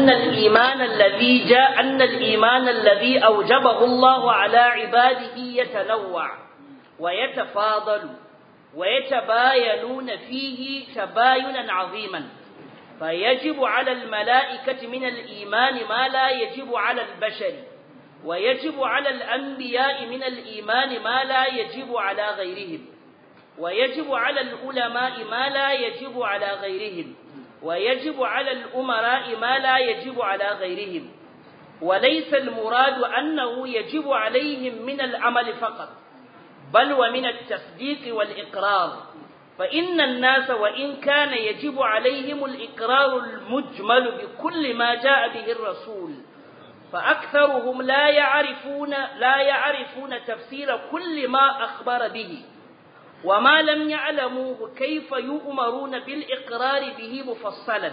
أن الإيمان الذي جاء أن الإيمان الذي أوجبه الله على عباده يتنوع ويتفاضل ويتباينون فيه تباينا عظيما فيجب على الملائكة من الإيمان ما لا يجب على البشر ويجب على الأنبياء من الإيمان ما لا يجب على غيرهم ويجب على العلماء ما لا يجب على غيرهم ويجب على الأمراء ما لا يجب على غيرهم وليس المراد أنه يجب عليهم من العمل فقط بل ومن التصديق والإقرار فإن الناس وإن كان يجب عليهم الإقرار المجمل بكل ما جاء به الرسول فأكثرهم لا يعرفون لا يعرفون تفسير كل ما أخبر به وما لم يعلموه كيف يؤمرون بالإقرار به مفصلا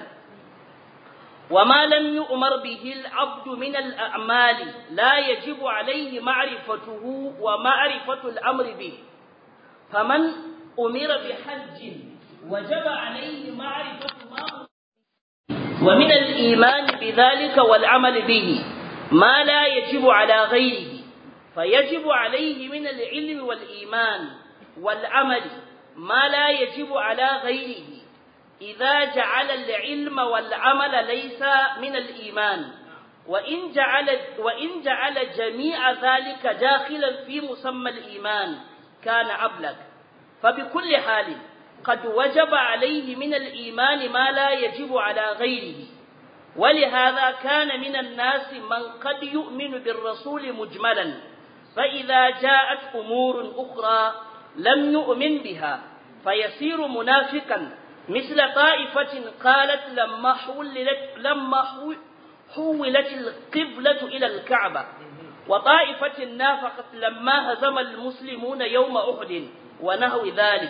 وما لم يؤمر به العبد من الأعمال لا يجب عليه معرفته ومعرفة الأمر به فمن أمر بحج وجب عليه معرفة ما ومن الإيمان بذلك والعمل به ما لا يجب على غيره فيجب عليه من العلم والإيمان والعمل ما لا يجب على غيره إذا جعل العلم والعمل ليس من الإيمان وإن جعل, وإن جعل جميع ذلك داخلا في مسمى الإيمان كان أبلغ فبكل حال قد وجب عليه من الإيمان ما لا يجب على غيره ولهذا كان من الناس من قد يؤمن بالرسول مجملا فإذا جاءت أمور أخرى لم يؤمن بها فيصير منافقا مثل طائفة قالت لما حولت لما حولت القبلة إلى الكعبة وطائفة نافقت لما هزم المسلمون يوم أحد ونحو ذلك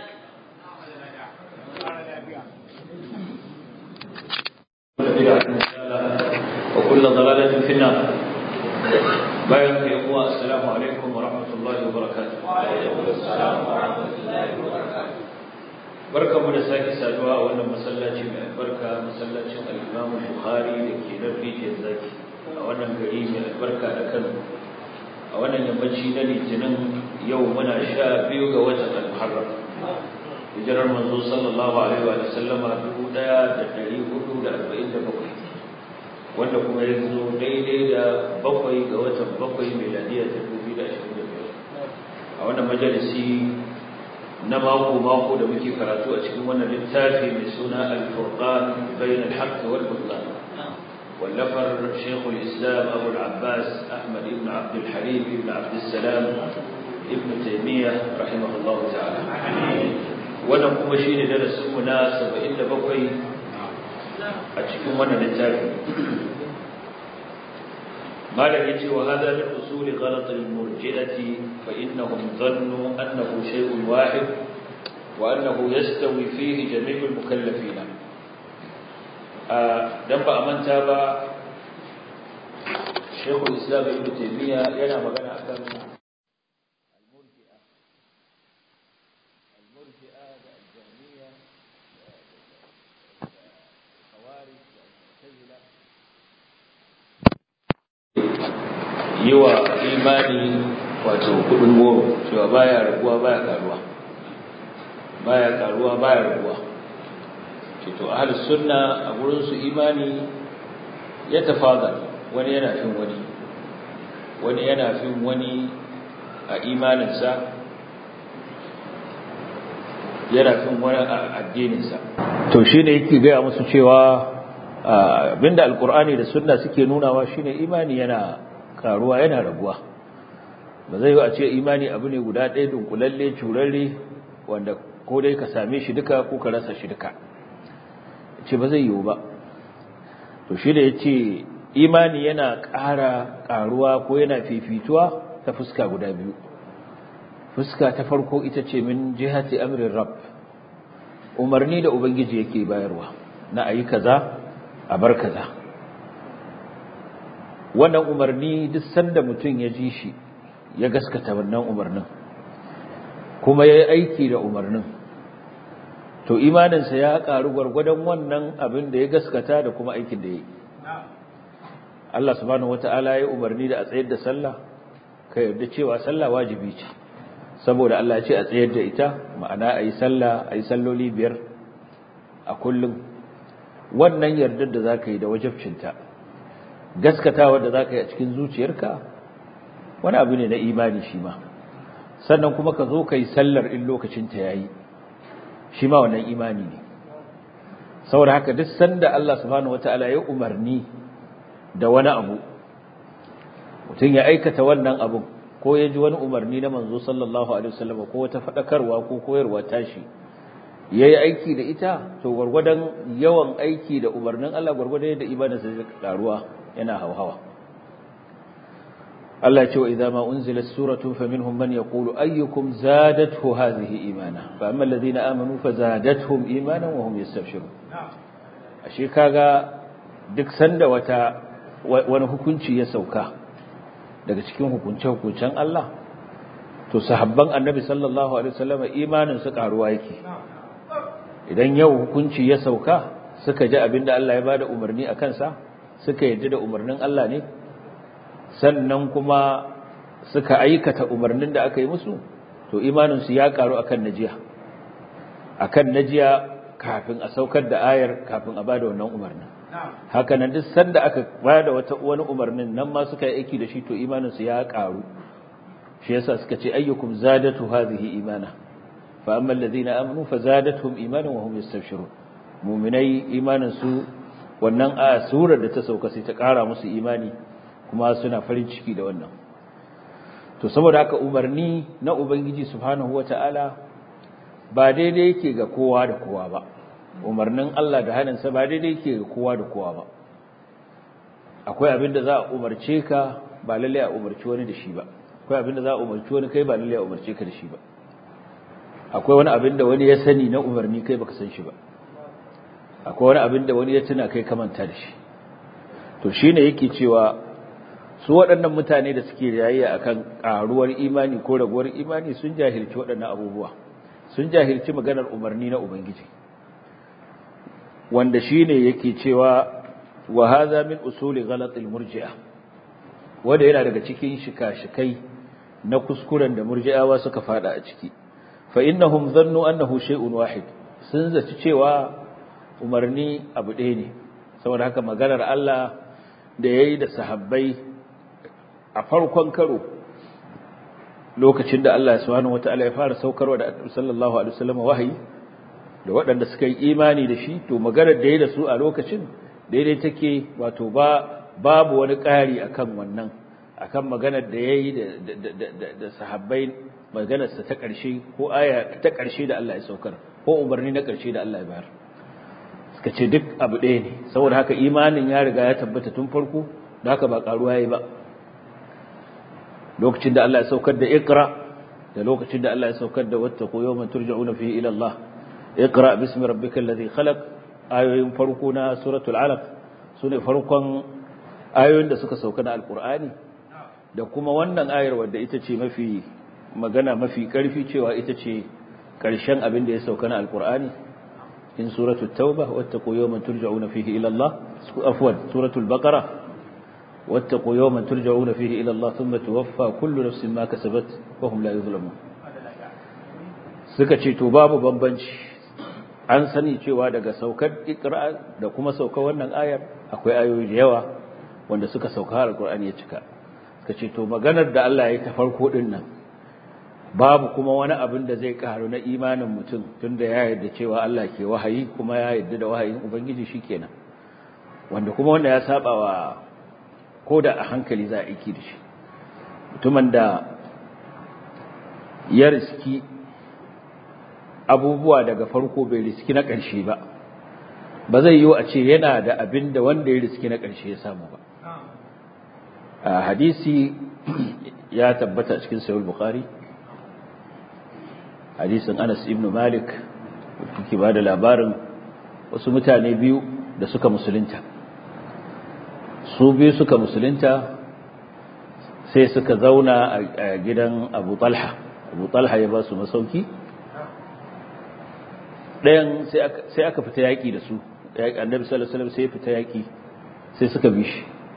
وكل ضلالة في النار bayan ka yi uwa assalamu alaikum wa rahmatullahi wa barakatuh barka mu da sake saduwa a wannan masallaci mai albarka masallacin al-Imam Bukhari da ke nan rijiyar zaki a wannan gari mai albarka da Kano a wannan yammaci na litinin yau muna sha biyu ga watan al-Muharram hijirar manzo sallallahu alaihi wa sallama dubu ɗaya da ɗari hudu da arba'in da bakwai wanda kuma ya zo daidai da bakwai ga watan bakwai miladiya ta dubu da ashirin da biyar a wannan majalisi na mako-mako da muke karatu a cikin wannan littafi mai suna al-furqan bayan al-haqq wal butlan wallafar shaykhul islam abu al-abbas ahmad ibn abd al-halim ibn abd salam ibn taymiyyah rahimahullahu ta'ala wannan kuma shine darasin mu na 77 a cikin wannan littafi malam yace wa hada min usul ghalat al murji'ati fa innahum dhannu annahu shay'un wahid wa annahu yastawi fihi jami' al mukallafin dan ba manta ba Sheikhul Islam Ibn Taymiyyah yana magana akan yi wa imani wato kudin goro cewa baya raguwa baya karuwa baya karuwa baya raguwa ce to ahli sunna a gurin su imani ya tafadar wani yana fin wani wani yana fin wani a imaninsa yana fin wani a addininsa to shine yake gaya musu cewa abinda alkur'ani da sunna suke nunawa shine imani yana karuwa yana raguwa ba zai yi a ce imani abu ne guda ɗaya dunkulalle curarre wanda ko dai ka same shi duka ko ka rasa shi duka ce ba zai yiwu ba to shi da ya ce imani yana ƙara ƙaruwa ko yana fifituwa ta fuska guda biyu fuska ta farko ita ce min jihati amrin rab umarni da ubangiji yake bayarwa na ayi kaza a bar kaza wannan umarni duk sanda mutum ya ji shi ya gaskata wannan umarnin kuma ya yi aiki da umarnin to imaninsa ya ƙaru gwargwadon wannan abin da ya gaskata da kuma aikin da ya yi Allah subhanahu wata'ala ya umarni da a tsayar da sallah ka yarda cewa sallah wajibi ce saboda Allah ya ce a tsayar da ita ma'ana ayi sallah ayi salloli biyar a kullum wannan yardar da zaka yi da wajibcinta gaskatawa da zaka yi a cikin zuciyarka wani abu ne na imani shi ma sannan kuma ka zo kai sallar in lokacin ta yayi shi ma wannan imani ne saboda haka duk sanda Allah subhanahu wataala ya umarni da wani abu mutum ya aikata wannan abu ko ya ji wani umarni na manzo sallallahu alaihi wasallam ko wata fadakarwa ko koyarwa tashi yayi aiki da ita to gurgurdan yawan aiki da umarnin Allah gurgurdan da ibada sai karuwa yana hauhawa Allah ya ce wa idza ma unzilat suratun faminhum man yaqulu ayyukum zadathu hadhihi imana fa amma alladhina amanu fazadatuhum imanan wa hum yastabshirun ashe kaga duk sanda wata wani hukunci ya sauka daga cikin hukunce-hukuncen Allah to sahabban annabi sallallahu alaihi wasallam imanin su karuwa yake idan yau hukunci ya sauka suka ji abinda Allah ya bada umarni a kansa suka yarda da umarnin Allah ne sannan kuma suka aikata umarnin da aka yi musu to imanin su ya karu akan najiya akan najiya kafin a saukar da ayar kafin a bada wannan umarnin haka nan duk sanda aka bada wata wani umarnin nan ma suka yi aiki da shi to imanin su ya karu shi yasa suka ce ayyukum zadatu hadhihi imana fa amma alladhina amanu fazadatuhum imanan wa hum yastabshirun mu'minai imanin su wannan a surar da ta sauka sai ta kara musu imani kuma suna farin ciki da wannan to saboda haka umarni na ubangiji subhanahu wataala ba daidai yake ga kowa da kowa ba umarnin Allah da haninsa ba daidai yake ga kowa da kowa ba akwai abin da za a umarce ka ba lalle a umarci wani da shi ba akwai abin da za a umarci wani kai ba lalle a umarce ka da shi ba akwai wani abin da wani ya sani na umarni kai baka san shi ba akwai wani abin da wani ya tuna kai ka manta da shi to shine yake cewa su waɗannan mutane da suke jayayya akan ƙaruwar imani ko raguwar imani sun jahilci waɗannan abubuwa sun jahilci maganar umarni na ubangiji wanda shine yake cewa wa hadha min usuli ghalatil murji'a wanda yana daga cikin shika-shikai na kuskuren da murji'awa suka fada a ciki fa innahum dhannu annahu shay'un wahid sun zaci cewa umarni abu ɗaya ne saboda haka maganar Allah da yayi da sahabbai a farkon karo lokacin da Allah subhanahu wataala ya fara saukarwa da Annabi sallallahu alaihi wasallam wahayi da waɗanda suka yi imani da shi to maganar da yayi da su a lokacin daidai take wato ba babu wani ƙari akan wannan akan maganar da yayi da da sahabbai maganar sa ta ƙarshe ko aya ta ƙarshe da Allah ya saukar ko umarni na ƙarshe da Allah ya bayar suka ce duk abu ɗaya ne saboda haka imanin ya riga ya tabbata tun farko da haka ba ƙaruwa yayi ba lokacin da Allah ya saukar da Iqra da lokacin da Allah ya saukar da wattaqu yawman turja'una fihi ila Allah Iqra bismi rabbikal ladhi khalaq ayoyin farko na suratul alaq sune farkon ayoyin da suka sauka na alqur'ani da kuma wannan ayar wadda ita ce mafi magana mafi karfi cewa ita ce karshen abin da ya sauka na alqur'ani in suratul tauba wattaqu yawman turja'una fihi ila Allah afwan suratul baqara واتقوا يوما ترجعون فيه إلى الله ثم توفى كل نفس ما كسبت وهم لا يظلمون suka ce to babu bambanci an sani cewa daga saukar ikra da kuma saukar wannan ayar akwai ayoyi da yawa wanda suka sauka alqur'ani ya cika suka ce to maganar da Allah ya ta farko din nan babu kuma wani abin da zai karu na imanin mutum tunda ya yarda cewa Allah ke wahayi kuma ya yarda da wahayin ubangiji shikenan wanda kuma wanda ya saba wa ko da a hankali za a aiki da shi mutumin da ya riski abubuwa daga farko bai riski na ƙarshe ba ba zai yiwu a ce yana da abin da wanda ya riski na ƙarshe ya samu ba a hadisi ya tabbata cikin sayul bukhari hadisin anas ibn malik kuke ba da labarin wasu mutane biyu da suka musulunta su biyu suka musulunta sai suka zauna a gidan abu talha abu talha ya ba su masauki ɗayan sai aka fita yaƙi da su annabi sallallahu alaihi sai ya fita yaƙi sai suka bi shi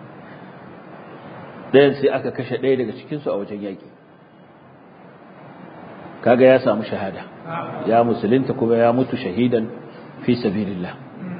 ɗayan sai aka kashe ɗaya daga cikinsu a wajen yaƙi kaga ya samu shahada ya musulunta kuma ya mutu shahidan fi sabilillah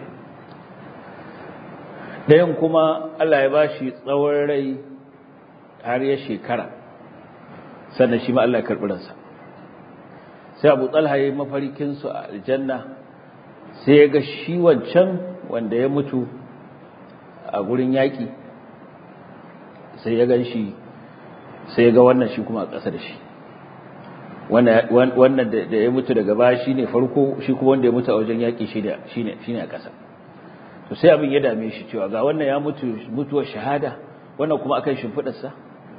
ɗayan kuma Allah ya ba shi tsawon rai har ya shekara sannan shi ma Allah ya karɓi ransa sai abu talha ya yi mafarkinsu a aljanna sai ya ga shi wancan wanda ya mutu a gurin yaƙi sai ya gan shi sai ya ga wannan shi kuma a ƙasa da shi wannan da ya mutu daga baya shi ne farko shi kuma wanda ya mutu a wajen yaƙi shi ne a ƙasa to sai abin ya dame shi cewa ga wannan ya mutu mutuwar shahada wannan kuma akan shimfiɗarsa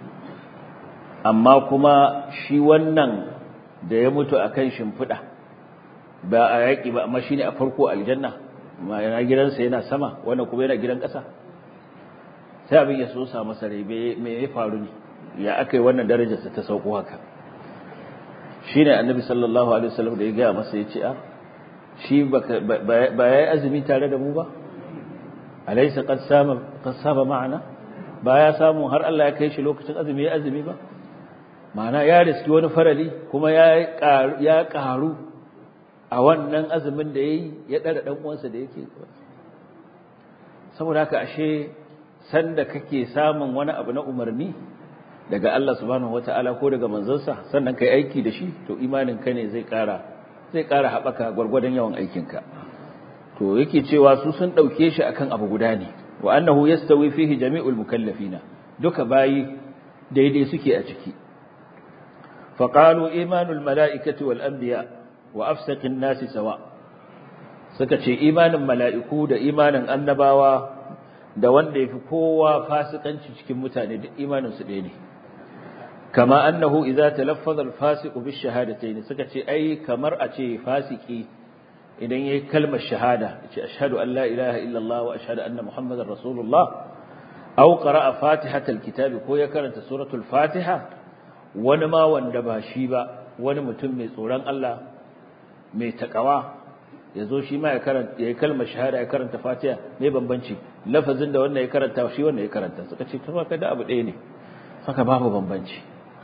amma kuma shi wannan da ya mutu akan shimfiɗa ba a yaƙi ba amma shi ne a farko aljanna yana gidansa yana sama wannan kuma yana gidan ƙasa sai abin ya so sa masa rai me ya faru ne ya aka yi wannan darajarsa ta sauko haka shi ne annabi sallallahu alaihi wasallam da ya gaya masa ya ce a shi ba ya yi azumi tare da mu ba alaisa qad sama qad saba ma'ana ba ya samu har Allah ya kai shi lokacin azumi ya azumi ba ma'ana ya riski wani farali kuma ya ya karu a wannan azumin da yayi ya dara dan uwansa da yake saboda haka ashe sanda kake samun wani abu na umarni daga Allah subhanahu wataala ko daga manzansa sannan kai aiki da shi to imanin ka ne zai kara zai kara habaka gurgurdan yawan aikinka to yake cewa su sun dauke shi akan abu guda ne wa annahu yastawi fihi jami'ul mukallafina duka bayi daidai suke a ciki fa qalu imanul mala'ikati wal anbiya wa afsaqin nasi sawa suka ce imanin mala'iku da imanin annabawa da wanda yafi kowa fasikanci cikin mutane duk imanin su ɗaya ne kama annahu idza talaffaza al-fasiqu bish-shahadatayn suka ce ai kamar a ce fasiki idan yayi kalmar shahada yace ashhadu an la ilaha illallah wa ashhadu anna muhammadar rasulullah aw qara'a fatihatal kitabi ko ya karanta suratul fatiha wani ma wanda ba shi ba wani mutum mai tsoron Allah mai takawa yazo shi ma ya karanta yayi kalmar shahada ya karanta fatiha mai bambanci lafazin da wannan ya karanta shi wannan ya karanta suka ce to kada abu ɗaya ne haka babu bambanci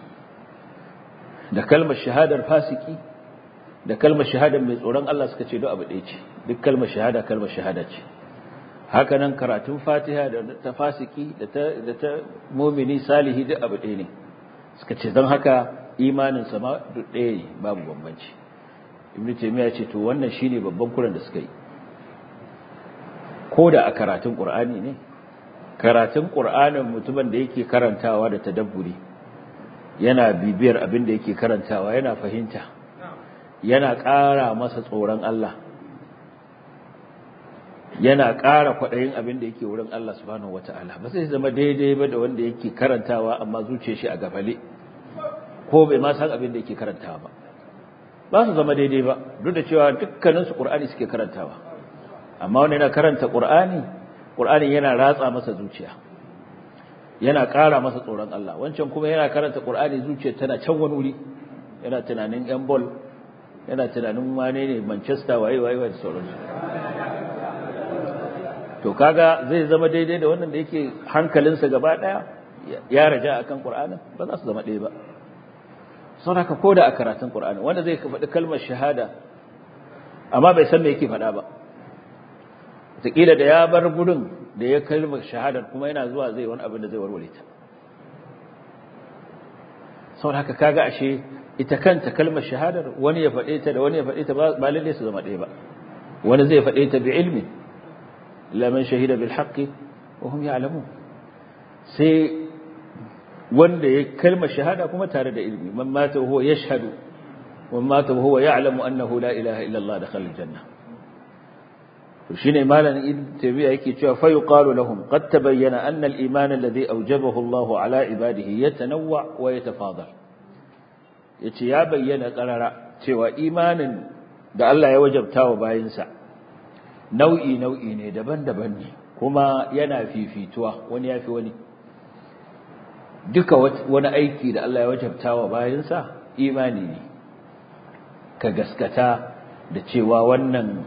da kalmar shahadar fasiki da kalmar shahadar mai tsoron Allah suka ce duk abu ɗaya ce duk kalmar shahada kalmar shahada ce haka nan karatun fatiha da ta fasiki da ta da ta mu'mini salihi duk abu ɗaya ne suka ce don haka imanin sa ma duk ɗaya ne babu bambanci ibnu taymiya ce to wannan shine babban kuran da suka yi ko da a karatun qur'ani ne karatun qur'anin mutumin da yake karantawa da tadabburi yana bibiyar abin da yake karantawa yana fahimta yana ƙara masa tsoron Allah yana ƙara kwaɗayin abin da yake wurin Allah subhanahu wata'ala ba sai zama daidai ba da wanda yake karantawa amma zuce shi a gafale ko bai ma san abin da yake karantawa ba ba su zama daidai ba duk da cewa dukkaninsu ƙur'ani suke karantawa amma wanda yana karanta ƙur'ani ƙur'ani yana ratsa masa zuciya yana ƙara masa tsoron Allah wancan kuma yana karanta Qur'ani zuciyar tana can wani wuri yana tunanin yan ball yana tunanin wane ne Manchester waye waye da sauransu to kaga zai zama daidai da wannan da yake hankalinsa gaba daya ya raja akan Qur'ani ba za su zama ɗaya ba saboda ko da a karatun Qur'ani wanda zai faɗi kalmar shahada amma bai san me yake faɗa ba wataƙila da ya bar gudun da ya kalmar shahadar kuma yana zuwa zai wani abin da zai warware ta saboda haka kaga ashe ita kanta kalmar shahadar wani ya faɗe ta da wani ya faɗe ta ba lalle su zama ɗaya ba wani zai faɗe ta bi ilmi la man shahida bil haqqi wa hum ya'lamun sai wanda ya kalmar shahada kuma tare da ilmi man mata huwa yashhadu man mata huwa ya'lamu annahu la ilaha illa Allah dakhala al janna shine malamin ibn tabi'a yake cewa fa yuqalu lahum qad tabayyana anna al-iman alladhi awjabahu Allahu ala ibadihi yatanawwa wa yatafadal yace ya bayyana qarara cewa imanin da Allah ya wajabta wa bayinsa nau'i nau'i ne daban-daban ne kuma yana fifituwa wani yafi wani duka wani aiki da Allah ya wajabta wa bayinsa imani ne ka gaskata da cewa wannan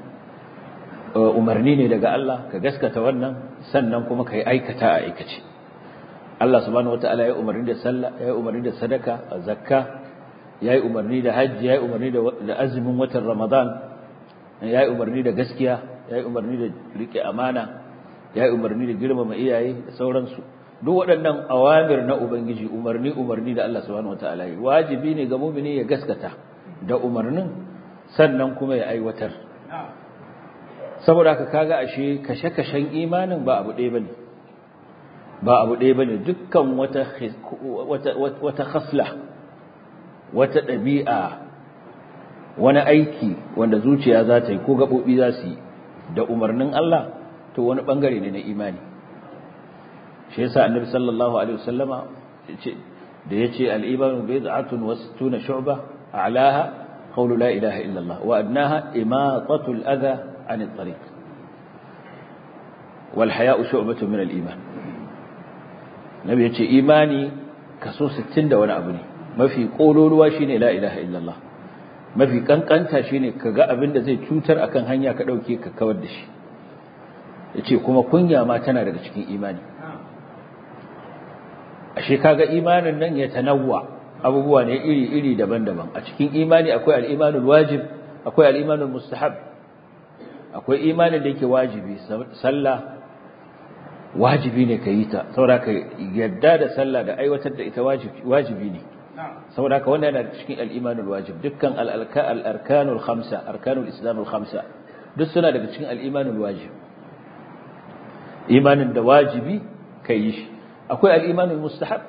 umarni ne daga Allah ka gaskata wannan sannan kuma ka yi aikata a aikace Allah subhanahu wataala ya umarni da sallah ya umarni da sadaka zakka ya yi umarni da hajji ya yi umarni da azumin watan ramadan ya yi umarni da gaskiya ya yi umarni da rike amana ya yi umarni da girmama iyaye da sauransu duk waɗannan awamir na ubangiji umarni umarni da Allah subhanahu wataala yi wajibi ne ga mu'mini ya gaskata da umarnin sannan kuma ya aiwatar saboda haka kaga ashe kashe-kashen imanin ba abu ɗaya bane ba abu ɗaya bane dukkan wata wata wata khasla wata ɗabi'a wani aiki wanda zuciya za ta yi ko gaɓoɓi za su yi da umarnin Allah to wani ɓangare ne na imani shi yasa annabi sallallahu alaihi wasallama da ya ce al'imanu bai za'atun wasu tuna shu'ba a'laha qawlu la ilaha illallah wa adnaha imatatul adha عن الطريق والحياء شعبة من الإيمان نبي يقول إيماني كسو ستين دا وانا أبني ما في قولوا شيني لا إله إلا الله ما في كان كانتا شيني كغا أبن دا زي تشوتر أكن هنيا كدوكي ككودش yace kuma kunya ma tana daga cikin imani ashe kaga imanin nan ya tanawwa abubuwa ne iri iri daban-daban a cikin imani akwai al-imanul wajib akwai al-imanul mustahab akwai imanin da yake wajibi sallah wajibi ne ka yi ta saboda ka yadda da sallah da aiwatar da ita wajibi ne saboda ka wannan yana cikin al-imanul wajib dukkan al-arkanul khamsa arkanul islamul khamsa duk suna daga cikin al-imanul wajib imanin da wajibi ka yi shi akwai al-imanul mustahab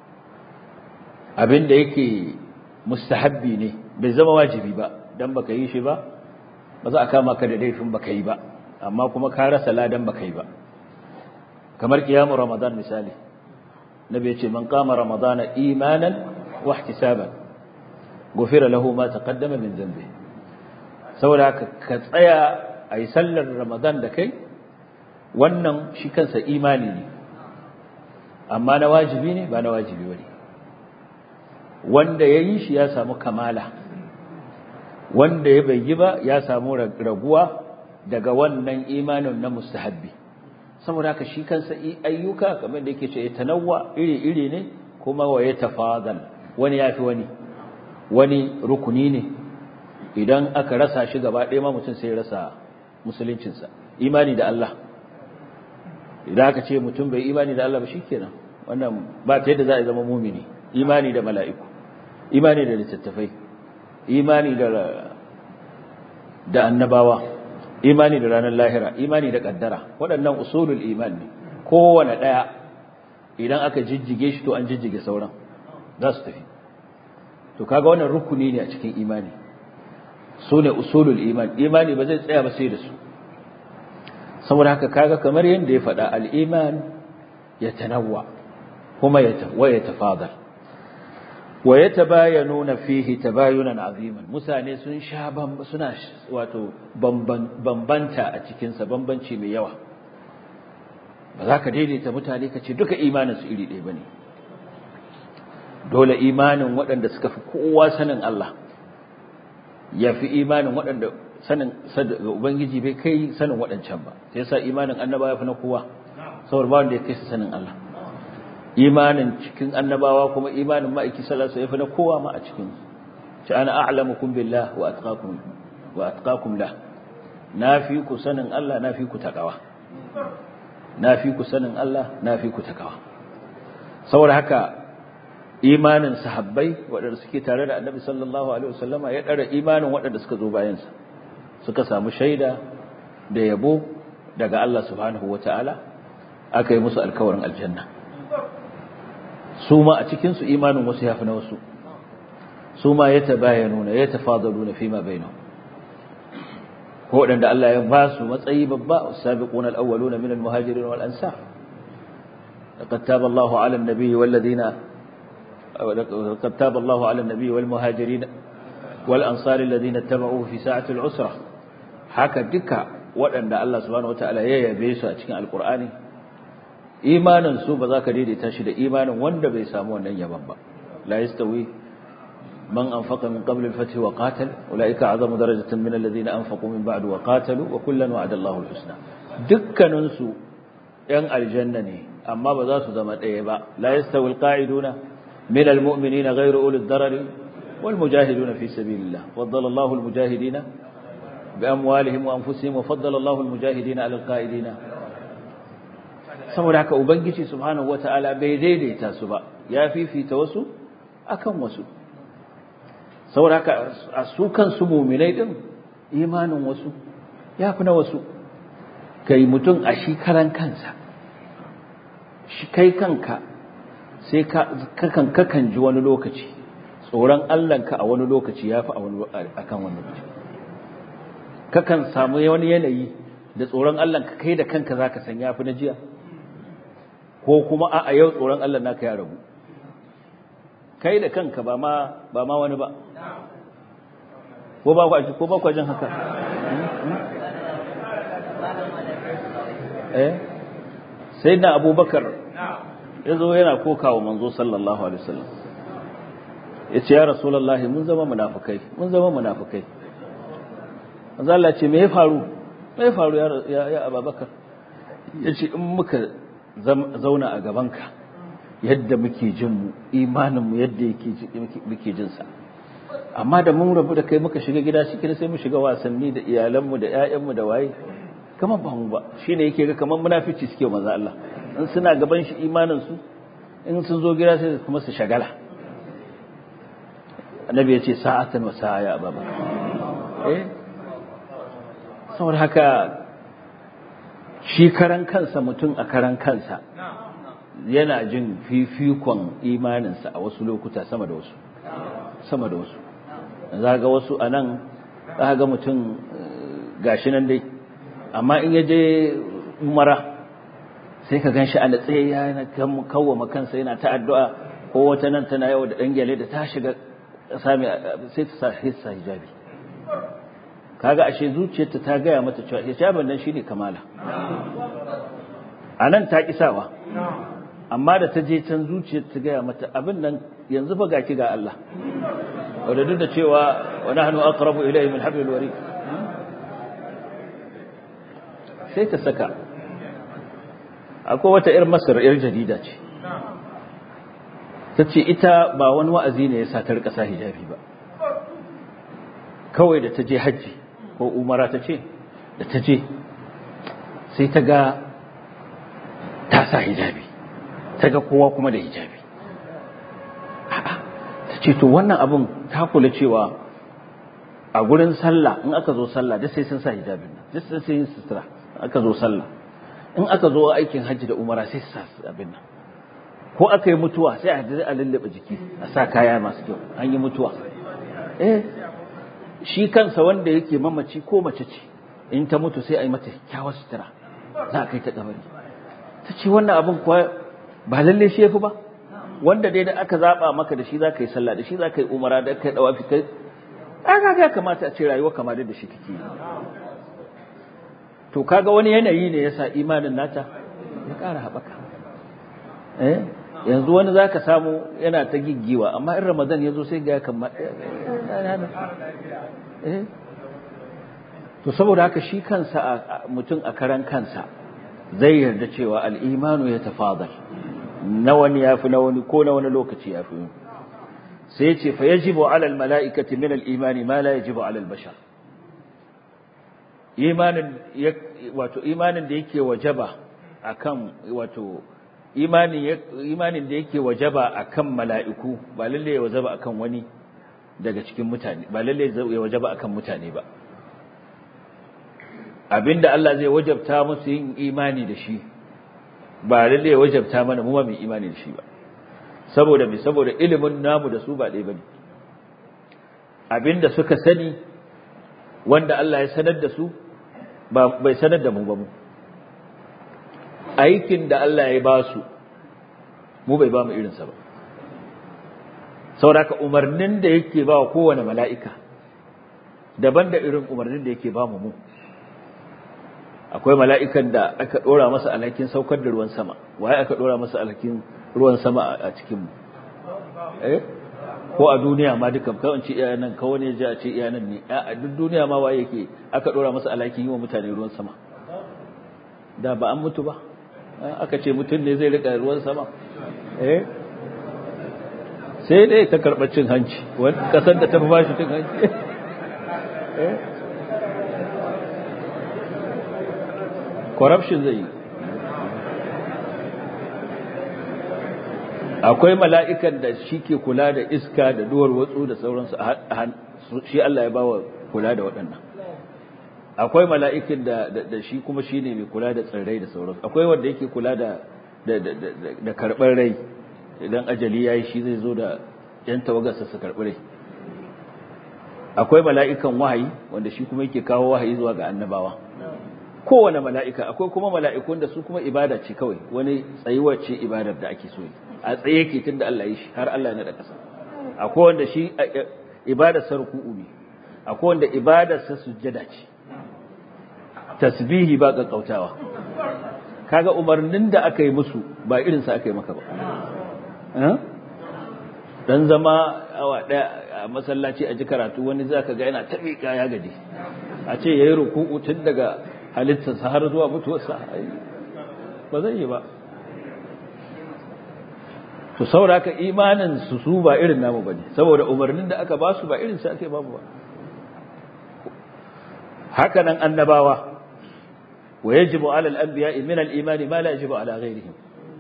abinda yake mustahabbi ne bai zama wajibi ba dan baka yi shi ba ba za a kama ka da laifin baka yi ba amma kuma ka rasa ladan baka yi ba kamar kiyamu ramadan misali nabi yace man qama ramadana imanan wa ihtisaban gufira lahu ma taqaddama min dhanbi saboda ka ka tsaya ayi sallar ramadan da kai wannan shi kansa imani ne amma na wajibi ne ba na wajibi bane wanda yayi shi ya samu kamala wanda ya bai yi ba ya samu raguwa daga wannan imanin na mustahabbi saboda haka shi kansa ayyuka kamar da yake ce ya tanawwa iri-iri ne kuma wa ya tafadal wani yafi wani wani rukuni ne idan aka rasa shi gaba ɗaya ma mutum sai rasa musuluncinsa imani da Allah idan aka ce mutum bai imani da Allah ba shikenan wannan ba ta yadda za a zama mumini imani da mala'iku imani da littattafai imani da da annabawa imani da ranar lahira imani da kaddara waɗannan usulul iman ne kowane ɗaya idan aka jijjige shi to an jijjige sauran za su tafi to kaga wannan rukuni ne a cikin imani su ne usulul iman imani ba zai tsaya ba sai da su saboda haka kaga kamar yadda ya faɗa al-iman ya tanawwa kuma ya tafadar wa yatabayanuna fihi tabayunan aziman mutane sun sha suna wato bambanta a cikin sa bambanci mai yawa ba za ka daidaita mutane ka ce duka imanin su iri ɗaya bane dole imanin waɗanda suka fi kowa sanin Allah ya fi imanin waɗanda sanin ubangiji bai kai sanin waɗancan ba sai yasa imanin annabawa ya fi na kowa saboda ba wanda ya kai su sanin Allah imanin cikin annabawa kuma imanin ma'aiki sallallahu alaihi wasallam na kowa ma a cikin ci ana a'lamukum billah wa atqakum wa atqakum la nafi ku sanin Allah nafi ku takawa nafi ku sanin Allah nafi ku takawa saboda haka imanin sahabbai waɗanda suke tare da annabi sallallahu alaihi wasallama ya ɗara imanin waɗanda suka zo bayansa suka samu shaida da yabo daga Allah subhanahu wata'ala aka yi musu alkawarin aljanna su ma a cikinsu imanin wasu ya fi na wasu su ma ya tabayanuna ya tafadaluna fi ma bainahu ko waɗanda Allah ya ba su matsayi babba sabiquna al-awwaluna min al-muhajirin wal ansar laqad taba Allahu 'ala an-nabiyyi wal ladina لقد تاب الله على النبي والمهاجرين والأنصار الذين اتبعوه في ساعة العسرة haka duka waɗanda Allah subhanahu wataala ya yabe su a cikin alkur'ani imanin su ba za ka daidaita shi da imanin wanda bai samu wannan yaban ba la yastawi man anfaqa min qabl al-fath wa qatal ulaika azamu darajatan min alladhina anfaqu min ba'd wa qatalu wa kullan wa'ada Allahu al-husna dukkanin su yan aljanna ne amma ba za su zama ɗaya ba la yastawi alqa'iduna min almu'minina ghayru ulil darari wal mujahiduna fi sabilillah faddala Allahu almujahidina bi amwalihim wa anfusihim wa faddala Allahu almujahidina ala alqa'idina saboda haka ubangiji subhanahu wataala bai daidaita su ba ya fifita wasu akan wasu saboda haka a su kansu mu'minai din imanin wasu ya fi na wasu kai mutum a shi karan kansa shi kai kanka sai kakan kakan ji wani lokaci tsoron Allahnka a wani lokaci ya fi a kan wani lokaci kakan samu wani yanayi da tsoron Allahnka kai da kanka za ka san ya fi na jiya ko kuma a yau tsoron Allah naka ya rabu kai da kanka ba ma wani ba ko ba kwa jin haka eh sai na abubakar ya zo yana koka wa manzo sallallahu alaihi wasallam ya ce ya rasulallah mun zama munafukai mun zama munafukai manzo Allah ce me ya faru me ya faru ya ya abubakar ya ce in muka zauna a gabanka yadda muke jin mu imanin mu yadda yake muke jin sa amma da mun rabu da kai muka shiga gida shi sai mu shiga wasanni da iyalanmu da ƴaƴanmu da waye kamar ba mu ba shine yake ga kamar munafici suke manzo Allah in suna gaban shi imanin su in sun zo gida sai kuma su shagala annabi ya ce sa'atan wa sa'a ya ababa eh saboda haka shi karan kansa mutum a karan kansa yana jin fifikon imaninsa a wasu lokuta sama da wasu sama da wasu za ga wasu a nan za ga mutum gashi nan dai amma in ya je umara sai ka ganshi a natsaye ya kawwama kansa yana ta addu'a ko wata nan tana yau da ɗan gyale da ta shiga sami sai ta sa hissa hijabi kaga ashe zuciyarta ta gaya mata cewa hijabin nan shine kamala a nan ta kisawa amma da ta je can zuciyar ta gaya mata abin nan yanzu fa gaki ga Allah wadda duk da cewa wa nahnu aqrabu ilayhi min hablil warid sai ta saka akwai wata yar masar yar jarida ce ta ce ita ba wani wa'azi ne ya sa ta rika sa hijabi ba kawai da ta je hajji ko umara ta ce da ta je sai ta ga ta sa hijabi ta ga kowa kuma da hijabi ta ce to wannan abin ta kula cewa a gurin sallah in aka zo sallah da sai sun sa hijabin nan duk sai yin sutura aka zo sallah in aka zo aikin hajji da umara sai su sa abin nan ko aka yi mutuwa sai a hadari a lullube jiki a sa kaya masu kyau an yi mutuwa eh shi kansa wanda yake mamaci ko mace ce in ta mutu sai a yi mata kyawar sutura za a kai ta kabari ta ce wannan abin kuwa ba lalle shi yafi ba wanda dai da aka zaba maka da shi za ka yi sallah da shi za ka yi umara da kai dawafi kai aka ga kamata a ce rayuwa kama da shi kake to kaga wani yanayi ne yasa imanin nata ya ƙara haɓaka eh yanzu wani zaka samu yana ta giggiwa amma in ramadan ya zo sai ga kamar eh to saboda haka shi kansa mutum a karan kansa zai yarda cewa al'imanu ya tafadal na wani ya fi na wani ko na wani lokaci ya fi sai ce fa yajibu alal mala'ikati min al'imani ma la yajibu alal bashar imanin wato imanin da yake wajaba akan wato imanin imanin da yake wajaba akan mala'iku ba lalle ya wajaba akan wani daga cikin mutane ba lalle ya wajaba akan mutane ba abinda Allah zai wajabta musu yin imani da shi ba lalle ya wajabta mana mu ma mu imani da shi ba saboda me saboda ilimin namu da su ba ɗaya bane abinda suka sani wanda Allah ya sanar da su ba bai sanar da mu ba mu aikin da Allah ya ba su mu bai ba mu irinsa ba saboda umarnin da yake ba wa kowane mala'ika daban da irin umarnin da yake ba mu mu akwai mala'ikan da aka ɗora masa alhakin saukar da ruwan sama waye aka ɗora masa alhakin ruwan sama a cikin mu eh ko a duniya ma duka kawai ce iya nan kawai ne a ce iya nan ne a duk duniya ma waye yake aka ɗora masa alhakin yi wa mutane ruwan sama da ba an mutu ba aka ce mutum ne zai rika ruwan sama eh sai dai ta karɓar cin hanci wani kasar da ta fi bashi cin hanci corruption zai yi akwai mala'ikan da shi ke kula da iska da duwar watsu da sauransu shi Allah ya bawa kula da waɗannan akwai mala'ikin da shi kuma shi ne mai kula da tsirrai da sauransu akwai wanda yake kula da da karɓar rai idan ajali ya yi shi zai zo da ‘yan tawagarsa su karɓi rai akwai mala'ikan wahayi wanda shi kuma yake kawo wahayi zuwa ga annabawa kowane mala'ika akwai kuma mala'ikun da su kuma ibada ce kawai wani tsayuwar ce ibadar da ake so a tsaye ke tun da Allah ya shi har Allah ya naɗa ƙasa akwai wanda shi ibadar sarku'u ne akwai wanda ibadar sa sujjada ce tasbihi ba ƙaƙƙautawa kaga umarnin da aka yi musu ba irinsa aka yi maka ba dan zama awa daya a masallaci a ji karatu wani zaka ga yana tafi ya gaji a ce yayi ruku'u tun daga halittarsa har zuwa mutuwarsa ba zai yi ba to sauraka imanin su su ba irin namu bane saboda umarnin da aka ba su ba irin sa ake babu ba haka nan annabawa wa yajibu ala al-anbiya'i min al-imani ma la yajibu ala ghayrihim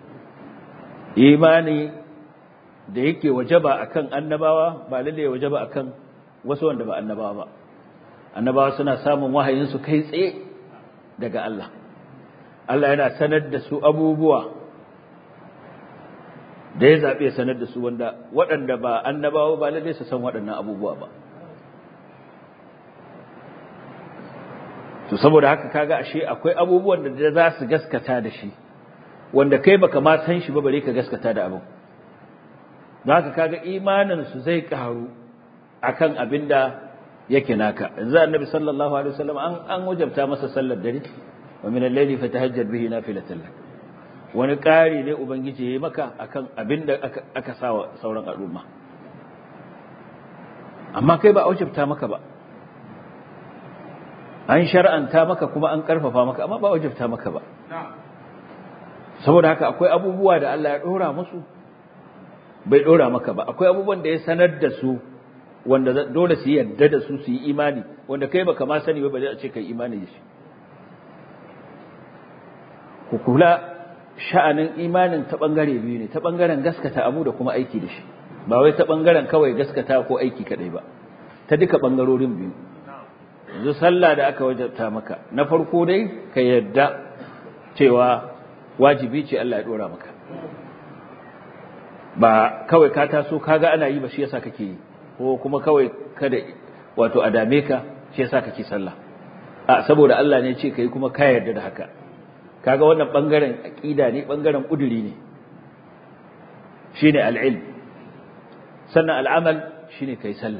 imani da yake wajaba akan annabawa ba lalle ya wajaba akan wasu wanda ba annabawa ba annabawa suna samun wahayin su kai tsaye daga Allah Allah yana sanar da su abubuwa da ya zabe sanar da su wanda waɗanda ba annabawa ba lalle su san waɗannan abubuwa ba to saboda haka kaga ashe akwai abubuwan da za su gaskata da shi wanda kai baka ma san shi ba bare ka gaskata da abin don haka kaga imanin su zai karu akan abinda yake naka yanzu annabi sallallahu alaihi wasallam an an wajabta masa sallar dare wa min al-layli fatahajjad bihi nafilatan lak wani ƙari ne ubangiji yayi maka akan abinda aka aka sawa sauran al'umma amma kai ba a wajabta maka ba an shar'anta maka kuma an karfafa maka amma ba wajabta maka ba saboda haka akwai abubuwa da Allah ya dora musu bai dora maka ba akwai abubuwan da ya sanar da su wanda dole su yarda da su su yi imani wanda kai baka ma sani ba bare a ce kai imani da shi ku kula sha'anin imanin ta bangare biyu ne ta bangaren gaskata abu da kuma aiki da shi ba wai ta bangaren kawai gaskata ko aiki kadai ba ta duka bangarorin biyu yanzu sallah da aka wajabta maka na farko dai ka yarda cewa wajibi ce Allah ya dora maka ba kawai ka taso kaga ana yi ba shi yasa kake yi ko kuma kawai kada wato a dame ka shi yasa kake sallah a saboda Allah ne ce kai kuma ka yarda da haka kaga wannan bangaren aqida ne bangaren kuduri ne shine al-ilm sannan al-amal shine kai sallar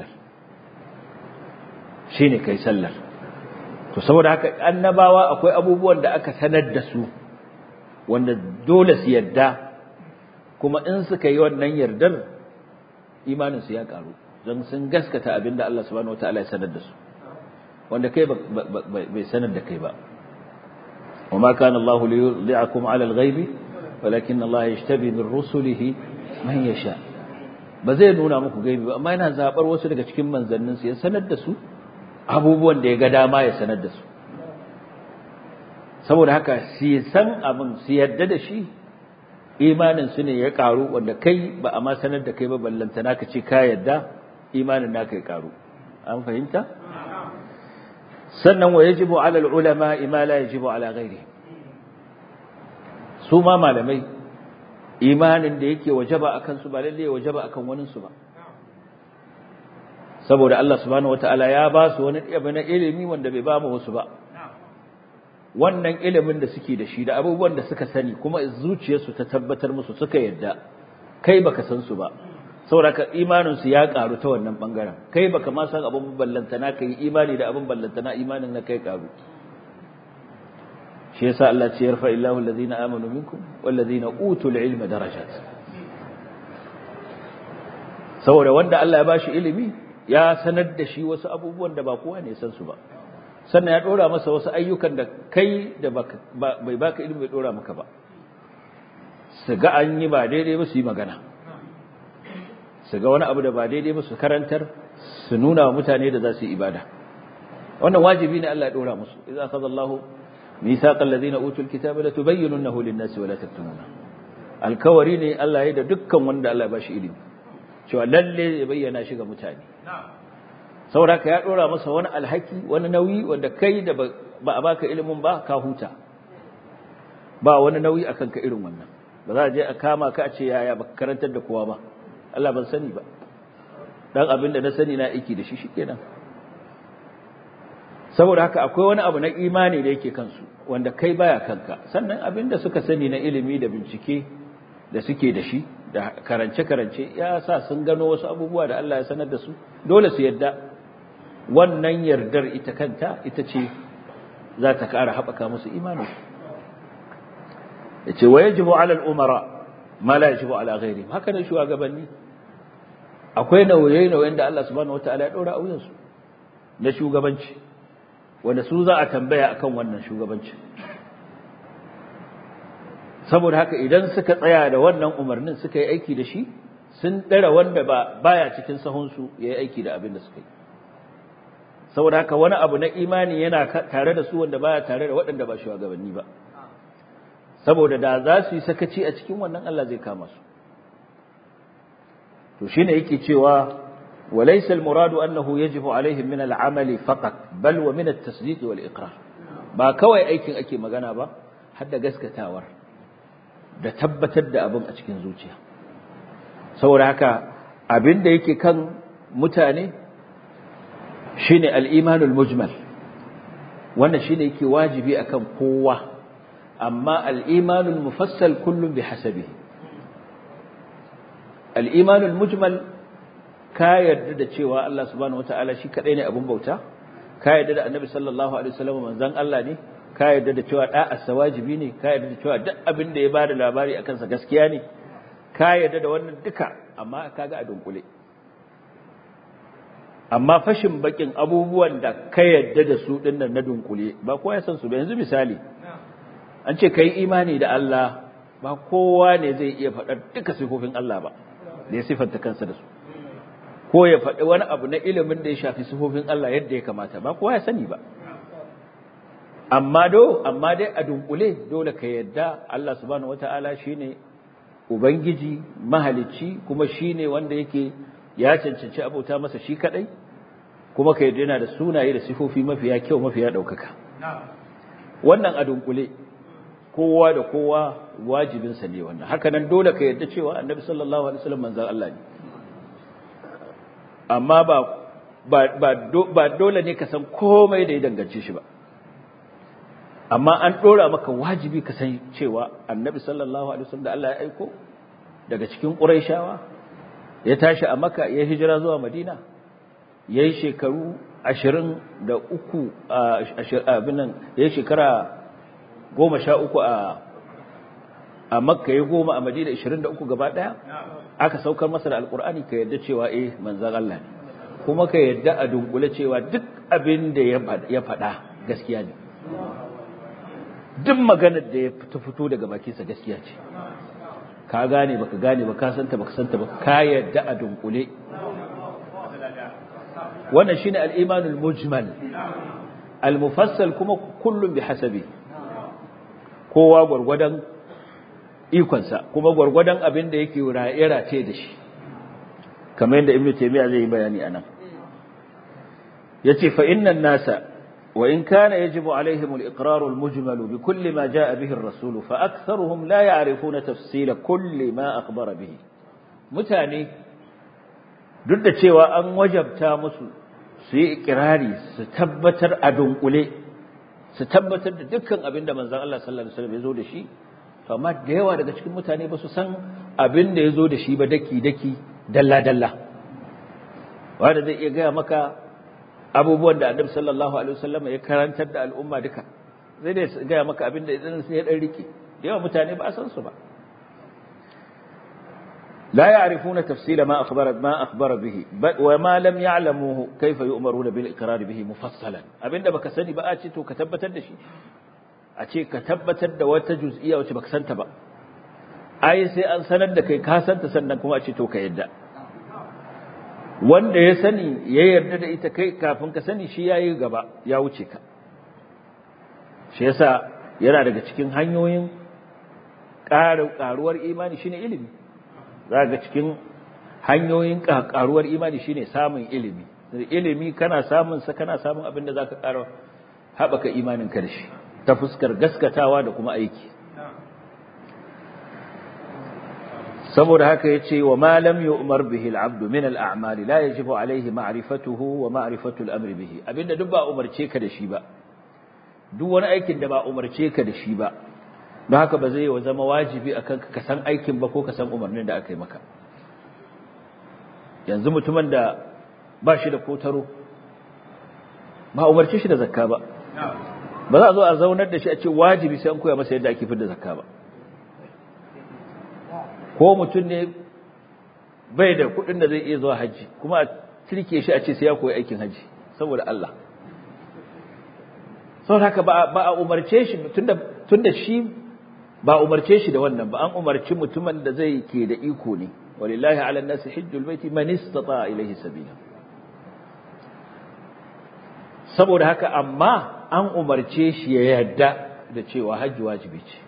shine kai sallar to saboda haka annabawa akwai abubuwan da aka sanar da su wanda dole su yarda kuma in suka yi wannan yardar imanin su ya karu don sun gaskata abinda Allah subhanahu wataala ya sanar da su wanda kai bai sanar da kai ba وما كان الله ليضيعكم على الغيب ولكن الله يجتبي من رسله من يشاء ba zai nuna muku gaibi ba amma yana zabar wasu daga cikin manzannin su ya sanar da su abubuwan da ya ga dama ya sanar da su saboda haka su san abin su yadda da shi imanin su ne ya karu wanda kai ba a ma sanar da kai ba ballanta naka ce ka yadda imanin naka ya karu an fahimta sannan wa yajibu ala ulama ma la yajibu ala ghairi su ma malamai imanin da yake wajaba akan su ba lalle ya wajaba akan wani su ba saboda Allah subhanahu wataala ya ba su wani abu na ilimi wanda bai ba mu wasu ba wannan ilimin da suke da shi da abubuwan da suka sani kuma zuciyarsu ta tabbatar musu suka yadda kai baka san su ba saboda ka imanin su ya karu ta wannan bangaren kai baka ma san abun ballantana kai imani da abun ballantana imanin na kai karu shi yasa Allah ce yarfa illahu allazina amanu minkum wallazina utul ilma darajat saboda wanda Allah ya bashi ilimi ya sanar da shi wasu abubuwan da ba kowa ne san su ba sannan ya dora masa wasu ayyukan da kai da bai baka ilimi bai dora maka ba su ga an yi ba daidai ba su yi magana su ga wani abu da ba daidai ba su karantar su nuna wa mutane da za su yi ibada wannan wajibi ne Allah ya dora musu idza akhadha Allahu mithaqal ladina utul kitaba la tubayyinunahu lin-nasi wa la taktumuna alkawari ne Allah ya da dukkan wanda Allah ya bashi ilimi cewa lalle ya bayyana shi ga mutane saboda ya dora masa wani alhaki wani nauyi wanda kai da ba a baka ilimin ba ka huta ba wani nauyi akan ka irin wannan ba za a je a kama ka a ce yaya baka karantar da kowa ba Allah ban sani ba dan abin da na sani na aiki da shi shikenan saboda haka akwai wani abu na imani da yake kansu wanda kai baya kanka sannan abin da suka sani na ilimi da bincike da suke da shi da karance-karance ya sa sun gano wasu abubuwa da Allah ya sanar da su dole su yadda wannan yardar ita kanta ita ce za ta ƙara haɓaka musu imaninsu ya ce wa yajibu ala al'umara ma la yajibu ala ghairi haka ne shugabanni akwai nauye-nauyen da Allah subhanahu wataala ya ɗora a wuyansu na shugabanci wanda su za a tambaya akan wannan shugabanci saboda haka idan suka tsaya da wannan umarnin suka yi aiki da shi sun ɗara wanda ba baya cikin sahunsu ya yi aiki da abin da suka yi saboda haka wani abu na imani yana tare da su wanda baya tare da waɗanda ba shugabanni ba saboda da za su yi sakaci a cikin wannan Allah zai kama su to shine yake cewa وليس المراد أنه يجب عليهم من العمل فقط بل ومن التصديق والإقرار ba kawai aikin ake magana ba har da gaskatawar da tabbatar da abin a cikin zuciya saboda haka abin da yake kan mutane shine al-imanul mujmal wannan shine yake wajibi akan kowa amma al-imanul mufassal kullum bi hasabihi al-imanul mujmal ka yarda da cewa Allah subhanahu wataala shi kadai ne abun bauta ka yarda da annabi sallallahu alaihi wasallam manzon Allah ne ka yarda da cewa da'a wajibi ne ka yarda da cewa duk abin da ya bada labari akan sa gaskiya ne ka yarda da wannan duka amma kaga a dunkule amma fashin bakin abubuwan da ka yarda da su dinnan na dunkule ba kowa ya san su ba yanzu misali an ce kai imani da Allah ba kowa ne zai iya faɗar duka sifofin Allah ba da ya sifanta kansa da su ko ya faɗi wani abu na ilimin da ya shafi sifofin Allah yadda ya kamata ba kowa ya sani ba amma do amma dai a dunkule dole ka yadda Allah subhanahu wataala shine ubangiji mahalicci kuma shine wanda yake ya cancanci abota masa shi kadai kuma ka yadda yana da sunaye da sifofi mafiya kyau mafiya daukaka wannan a dunkule kowa da kowa wajibinsa ne wannan haka nan dole ka yadda cewa annabi sallallahu alaihi wasallam manzon Allah ne amma ba ba dole ne ka san komai da ya dangance shi ba amma an dora maka wajibi ka san cewa annabi sallallahu alaihi wasallam da Allah ya aiko daga cikin quraishawa ya tashi a makka ya hijira zuwa madina yayi shekaru 23 abinan yayi shekara 13 a a makka ya goma a madina 23 gaba daya aka saukar masa da alkur'ani ka yadda cewa eh manzon Allah ne kuma ka yadda a dunkule cewa duk abin da ya faɗa gaskiya ne duk maganar da ya fito daga bakinsa gaskiya ce ka gane baka gane ba ka santa baka santa ba ka yadda a dunkule wannan shine al-imanul mujmal al-mufassal kuma kullum bi hasabi kowa gwargwadon ikonsa kuma gwargwadon abin da yake race da shi kamar yadda ibnu taymiya zai yi bayani anan yace fa innan nasa wa in kana yajibu alaihim al-iqrar al-mujmal bi kulli ma jaa bihi ar-rasul fa aktharuhum la ya'rifuna tafsila kulli ma akhbara bihi mutane duk da cewa an wajabta musu su yi ikirari su tabbatar a dunkule su tabbatar da dukkan abin da manzon Allah sallallahu alaihi wasallam ya zo da shi to amma da yawa daga cikin mutane ba su san abin da ya zo da shi ba daki-daki dalla-dalla wanda zai iya gaya maka abubuwan da annabi sallallahu alaihi wasallam ya karantar da al'umma duka zai dai gaya maka abin da idan sai ya dan rike da yawa mutane ba a san su ba لا يعرفون تفصيل ما أخبر ما أخبر به وما لم يعلموه كيف يؤمرون بالإقرار به مفصلا أبين بك سني بقى تو كتبت الدشي a ce ka tabbatar da wata juz'iyya wacce baka santa ba ai sai an sanar da kai ka santa sannan kuma a ce to ka yadda wanda ya sani ya yarda da ita kai kafin ka sani shi yayi gaba ya wuce ka shi yasa yana daga cikin hanyoyin ƙaruwar imani shine ilimi za ga cikin hanyoyin ƙaruwar imani shine samun ilimi ilimi kana samun sa kana samun abin da zaka ƙara haɓaka imanin ka da shi ta fuskar gaskatawa da kuma aiki saboda haka yace wa ma lam yu'mar bihi al-'abdu min al-a'mali la yajibu alayhi ma'rifatuhu wa ma'rifatu al-amri bihi abinda duk ba umarce ka da shi ba duk wani aikin da ba umarce ka da shi ba don haka ba zai yi zama wajibi akan ka san aikin ba ko ka san umarnin da aka yi maka yanzu mutumin da ba shi da kotaro ba umarce shi da zakka ba ba za a zo a zaunar da shi a ce wajibi sai an koya masa yadda ake fidda zakka ba ko mutum ne bai da kuɗin da zai iya zuwa hajji kuma a tirke shi a ce sai ya koyi aikin hajji saboda Allah saboda haka ba a umarce shi tunda shi ba umarce shi da wannan ba an umarci mutumin da zai ke da iko ne walillahi ala nasi hajjul baiti man istata ilayhi sabila saboda haka amma an umarce shi ya yarda da cewa hajji wajibi ce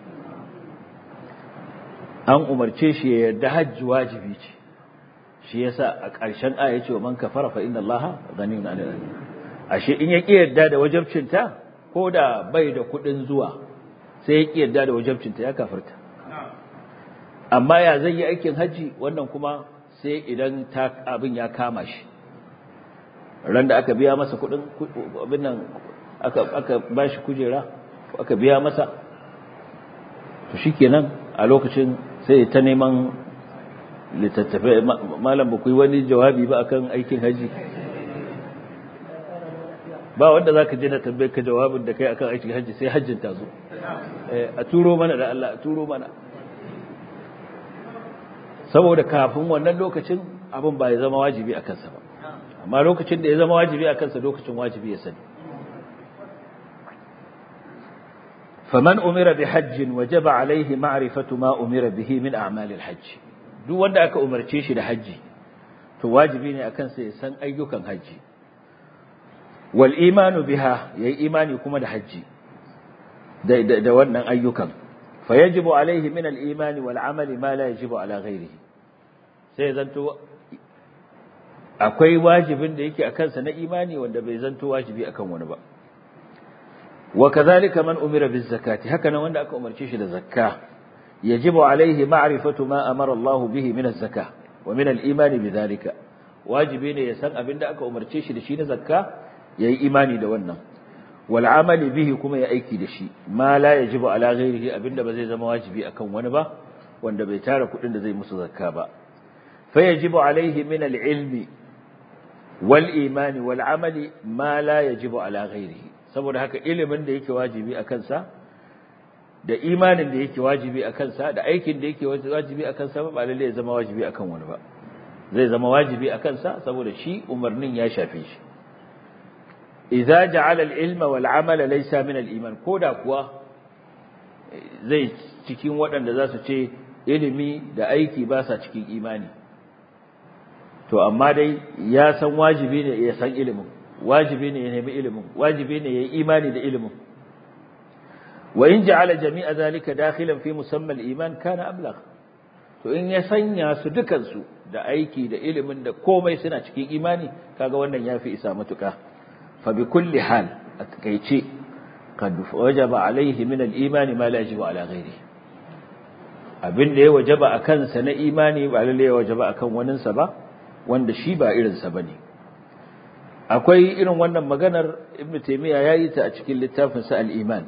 an umarce shi ya yarda hajji wajibi ce shi yasa a ƙarshen aya ce wa man kafara fa inna allaha ghaniyun 'anil alamin ashe in ya ki yarda da wajibcinta ko da bai da kuɗin zuwa sai ya ki yarda da wajibcinta ya kafarta amma ya zai yi aikin hajji wannan kuma sai idan abin ya kama shi ran da aka biya masa kuɗin abin nan aka aka bashi kujera aka biya masa to shikenan a lokacin sai ta neman littattafai malam ba ku yi wani jawabi ba akan aikin haji ba wanda za ka je na tambaye ka jawabin da kai akan aikin haji sai hajjin ta zo a turo mana da Allah a turo mana saboda kafin wannan lokacin abin ba ya zama wajibi a kansa ba amma lokacin da ya zama wajibi a kansa lokacin wajibi ya sani فمن أمر بحج وجب عليه معرفة ما أمر به من أعمال الحج duk wanda aka umarce shi da haji to wajibi ne akan sa ya san ayyukan haji wal imanu biha yayi imani kuma da haji da da wannan ayyukan fa yajibu alaihi min al imani wal amali ma la yajibu ala ghairihi sai zanto akwai wajibin da yake akan sa na imani wanda bai zanto wajibi akan wani ba وكذلك من أمر بالزكاة هكذا وأن أكو أمر شيش الزكاة يجب عليه معرفة ما أمر الله به من الزكاة ومن الإيمان بذلك واجبين يسن أبن أكو أمر شيش لشين زكاة يأي إيماني دوانا والعمل به كما يأيكي دشي ما لا يجب على غيره أبن بزي زم واجبي أكو ونبا وأن بيتار كل زي مس زكاة فيجب عليه من العلم والإيمان والعمل ما لا يجب على غيره saboda haka ilimin da yake wajibi a kansa da imanin da yake wajibi a kansa da aikin da yake wajibi a kansa ba lalle ya zama wajibi akan wani ba zai zama wajibi a kansa saboda shi umarnin ya shafe shi idza ja'ala al-ilma wal 'amala laysa min al-iman koda kuwa zai cikin waɗanda za su ce ilimi da aiki ba sa cikin imani to amma dai ya san wajibi ne ya san ilimin wajibi ne ya nemi ilimin wajibi ne ya yi imani da ilimin wa in ja'ala jami'a zalika dakhilan fi musamma al-iman kana ablagh to in ya sanya su dukan su da aiki da ilimin da komai suna cikin imani kaga wannan yafi isa matuka fa bi kulli hal a takeice qad wajaba alaihi min al-iman ma la yajibu ala ghairihi abin da ya wajaba akan sa na imani ba lalle ya wajaba akan waninsa ba wanda shi ba irin sa bane akwai irin wannan maganar ibnu taymiya yayi ta a cikin littafin sa al-iman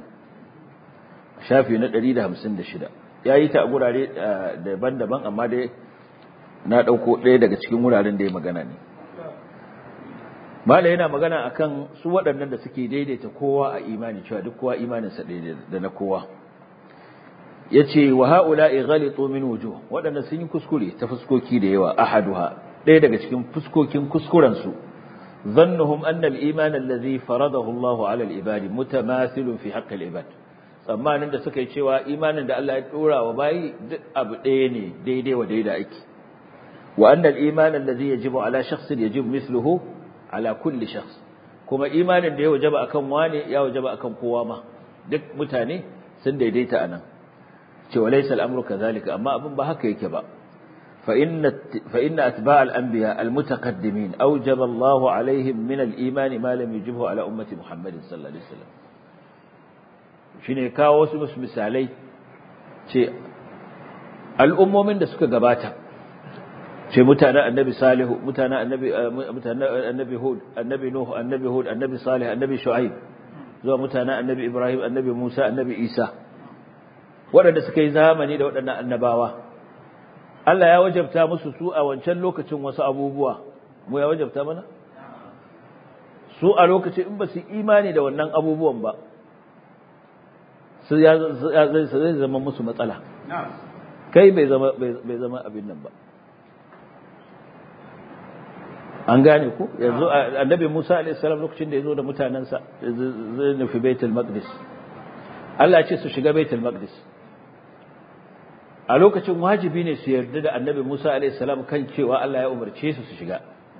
shafi na 156 yayi ta a gurare daban-daban amma dai na dauko ɗaya daga cikin wuraren da ya magana ne mala yana magana akan su waɗannan da suke daidaita kowa a imani cewa duk kowa imanin sa daidai da na kowa yace wa haula'i ghalitu min wujuh waɗanda sun yi kuskure ta fuskoki da yawa ahaduha ɗaya daga cikin fuskokin kuskuren su ظنهم أن الإيمان الذي فرضه الله على العباد متماثل في حق العباد tsammanin da suka yi cewa imanin da Allah ya dora wa bayi duk abu ɗaya ne daidai wa daidai ake wa annal iman allazi yajibu ala shakhsin yajibu mithluhu ala kulli shakhs kuma imanin da ya wajaba akan wani ya wajaba akan kowa ma duk mutane sun daidaita anan cewa laysa al-amru kadhalika amma abin ba haka yake ba fa inna fa inna atba' al-anbiya al-mutaqaddimin awjaba Allahu alaihim min al-iman ma lam yujibhu ala ummati Muhammadin sallallahu alaihi wasallam shine kawo wasu misalai ce al'ummomin da suka gabata ce mutanen annabi salihu mutanen annabi mutanen annabi hud annabi nuh annabi hud annabi salih annabi shu'aib zuwa mutanen annabi ibrahim annabi musa annabi isa waɗanda suka yi zamani da waɗannan annabawa Allah ya wajabta musu su a wancan lokacin wasu abubuwa mu ya wajabta mana su a lokacin in ba su imani da wannan abubuwan ba su ya zai zama musu matsala kai bai zama bai zama abin nan ba an gane ku yanzu annabi Musa alaihi salam lokacin da yazo da mutanansa zai nufi Baitul Maqdis Allah ya ce su shiga Baitul Maqdis a lokacin wajibi ne su yarda da annabi Musa alaihi salam kan cewa Allah ya umarce su su shiga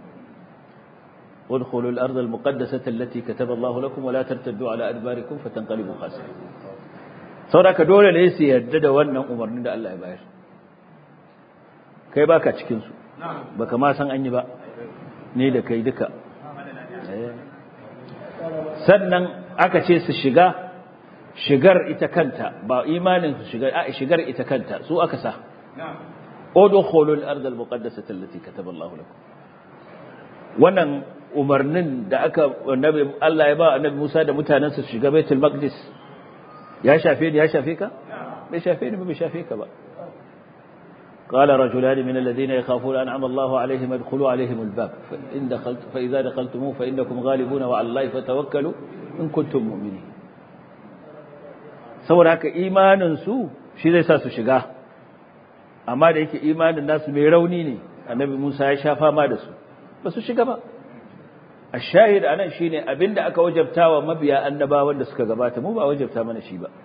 ادخلوا الأرض المقدسة التي كتب الله لكم ولا ترتدوا على أدباركم فتنقلبوا خاسرين saboda dole ne su yarda da wannan umarnin da Allah ya bayar kai baka cikin su baka ma san an yi ba ne da kai duka sannan aka ce su shiga shigar ita kanta ba imanin su shigar a shigar ita kanta su aka sa udkhulul ard al muqaddasah allati kataba Allah lakum wannan umarnin da aka annabi Allah ya ba annabi Musa da mutanansa su shiga Baitul Maqdis ya shafe ni ya shafe ka bai shafe ni ba bai shafe ka ba قال رجلان من الذين يخافون أنعم الله عليهم ادخلوا عليهم الباب فإن دخلت فإذا دخلتموه فإنكم غالبون وعلى الله فتوكلوا إن كنتم مؤمنين saboda haka imanin su shi zai sa su shiga amma da yake imanin nasu mai rauni ne annabi Musa ya sha fama da su ba su shiga ba ashahid anan shine abinda aka wajabtawa mabiya annabawan da suka gabata mu ba wajabta mana shi ba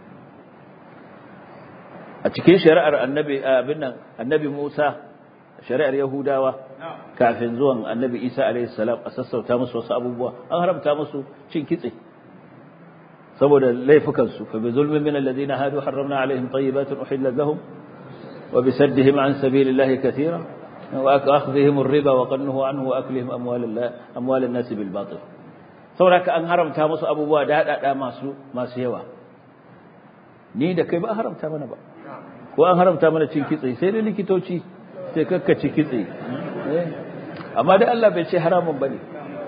a cikin shari'ar annabi abin nan annabi Musa shari'ar Yahudawa kafin zuwan annabi Isa alaihi salam a sassauta musu wasu abubuwa an haramta musu cin kitse saboda laifukan su fa bi zulmin min alladhina hadu harramna alaihim tayyibatin uhillat lahum wa bi saddihim an sabilillahi katira wa akhdhihim ar-riba wa qannuhu anhu wa aklihim amwal amwal an-nas bil batil saboda an haramta musu abubuwa da hada masu masu yawa ni da kai ba haramta mana ba ko an haramta mana cin kitse sai dai likitoci sai kakkaci kitse amma dai Allah bai ce haramun bane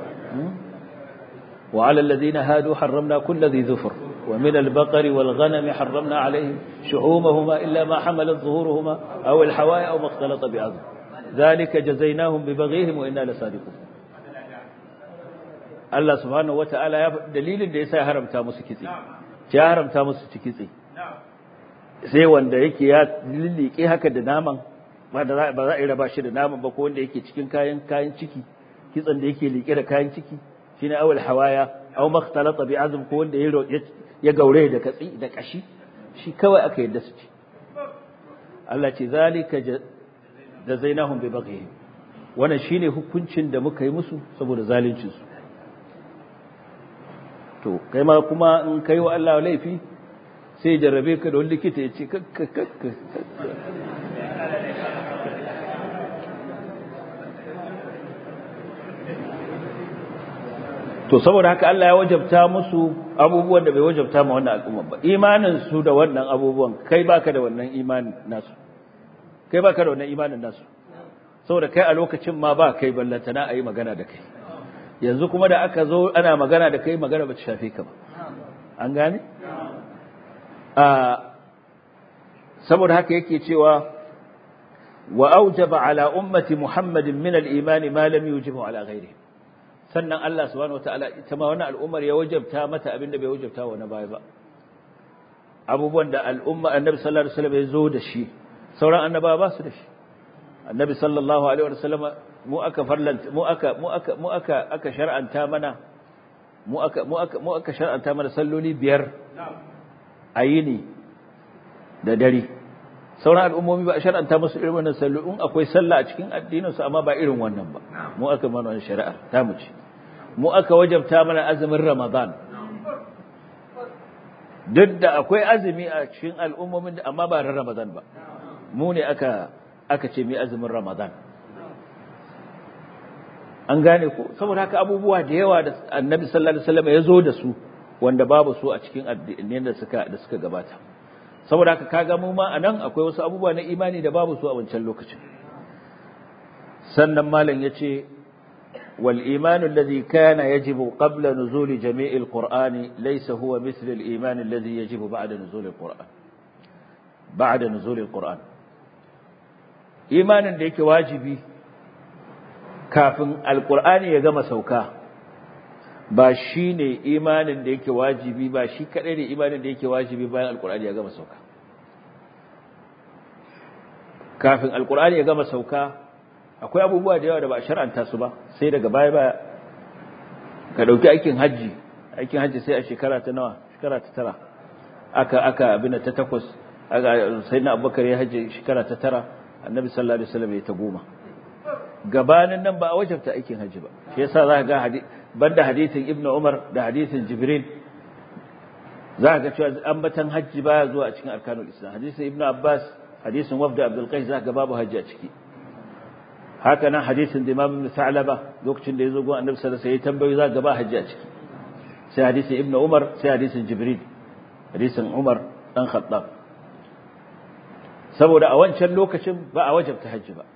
wa ala alladhina hadu harramna kulli dhi dhufr wa min al-baqar wal ghanam harramna alayhim shuhumahuma illa ma hamalat zuhuruhuma aw al-hawaya aw ma ikhtalata bi'adh dhalika jazaynahum bi baghihim wa inna lasadiqun Allah subhanahu wa ta'ala ya dalilin da yasa ya haramta musu kitse ya haramta musu kitse sai wanda yake ya lillike haka da naman ba za a yi raba shi da naman ba ko wanda yake cikin kayan kayan ciki kitsan da yake liƙe da kayan ciki shine awal hawaya aw makhtalata bi azm ko wanda ya gaure da katsi da kashi shi kawai aka yadda su ci Allah ce zalika da zainahum bi baghihim wannan shine hukuncin da muka yi musu saboda zaluncin su to kai ma kuma in kai wa Allah laifi sai jarrabe ka da wani likita ya ce kakka kakka to saboda haka Allah ya wajabta musu abubuwan da bai wajabta ma wannan al'umma ba imanin su da wannan abubuwan kai baka da wannan imanin nasu kai baka da wannan imanin nasu saboda kai a lokacin ma ba kai ballantana a yi magana da kai yanzu kuma da aka zo ana magana da kai magana ba ta shafe ka ba an gane saboda haka yake cewa wa aujaba ala ummati muhammadin min al-iman ma lam yujibu ala ghairihi sannan Allah subhanahu wataala ita ma wannan al'ummar ya wajabta mata abinda bai wajabta wa na baya ba abubuwan da al'umma annabi sallallahu alaihi wasallam ya zo da shi sauran annabawa ba su da shi annabi sallallahu alaihi wasallam mu aka farlanta mu aka mu aka mu aka aka shar'anta mana mu aka mu aka mu aka shar'anta mana salloli biyar a yini da dare sauran al'ummomi ba a shar'anta musu irin wannan sallu in akwai sallah a cikin addinin su amma ba irin wannan ba mu aka mana wannan shari'a ta mu ce mu aka wajabta mana azumin ramadan duk da akwai azumi a cikin al'ummomin amma ba ran ramadan ba mu ne aka aka ce mai azumin ramadan an gane ko saboda haka abubuwa da yawa da annabi sallallahu alaihi wasallam ya zo da su wanda babu su a cikin addinin da suka da suka gabata saboda haka kaga mu ma anan akwai wasu abubuwa na imani da babu su a wancan lokacin sannan malam yace wal iman alladhi kana yajibu qabla nuzuli jami' alquran laysa huwa mithl al iman alladhi yajibu ba'da nuzul alquran ba'da nuzul alquran imanin da yake wajibi kafin alqur'ani ya gama sauka ba shi ne imanin da yake wajibi ba shi kaɗai ne imanin da yake wajibi bayan alkur'ani ya gama sauka kafin alkur'ani ya gama sauka akwai abubuwa da yawa da ba a shar'anta su ba sai daga baya baya ka ɗauki aikin hajji aikin hajji sai a shekara ta nawa shekara ta tara aka aka abin ta takwas aka sai na abubakar ya hajji shekara ta tara annabi sallallahu alaihi wasallam ya ta goma gabanin nan ba a wajabta aikin hajji ba shi yasa za ka ga banda hadisin ibn Umar da hadisin Jibril za ga cewa ambatan hajji baya zuwa a cikin arkanul Islam hadisin ibn Abbas hadisin wafd Abdul Qais za ga babu hajji a ciki haka nan hadisin da Imam Sa'laba lokacin da yazo gon Annabi sallallahu alaihi wasallam sai tambayi za ga ba hajji a ciki sai hadisin ibn Umar sai hadisin Jibril hadisin Umar dan Khattab saboda a wancan lokacin ba a wajabta hajji ba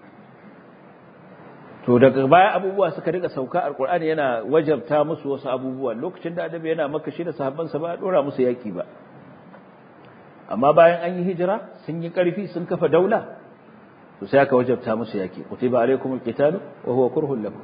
to daga baya abubuwa suka rika sauka alqur'ani yana wajabta musu wasu abubuwa lokacin da adabi yana maka shi da sahabbansa ba dora musu yaki ba amma bayan an yi hijira sun yi karfi sun kafa daula to sai aka wajabta musu yaki kutiba alaikumul qitalu wa huwa kurhun lakum